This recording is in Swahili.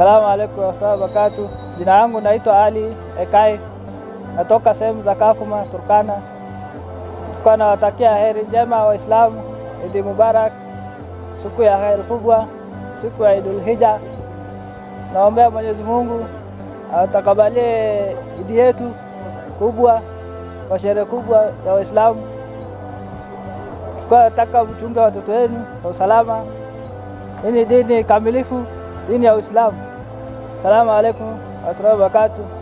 Assalamu alaikum warahmatullahi wabarakatuh. Jina langu naitwa Ali Ekai, natoka sehemu za Kakuma, Turkana. Kwa nawatakia heri njema Waislamu, Idi Mubarak, siku ya heri kubwa, siku ya Idul Hija. Naombea Mwenyezi Mungu atakabalie idi yetu kubwa kwa sherehe kubwa ya Waislamu. Kwa nataka mchunge watoto wenu kwa usalama. Hii ni dini kamilifu, dini ya Uislamu. Assalamu alaikum warahmatullahi wabarakatuh.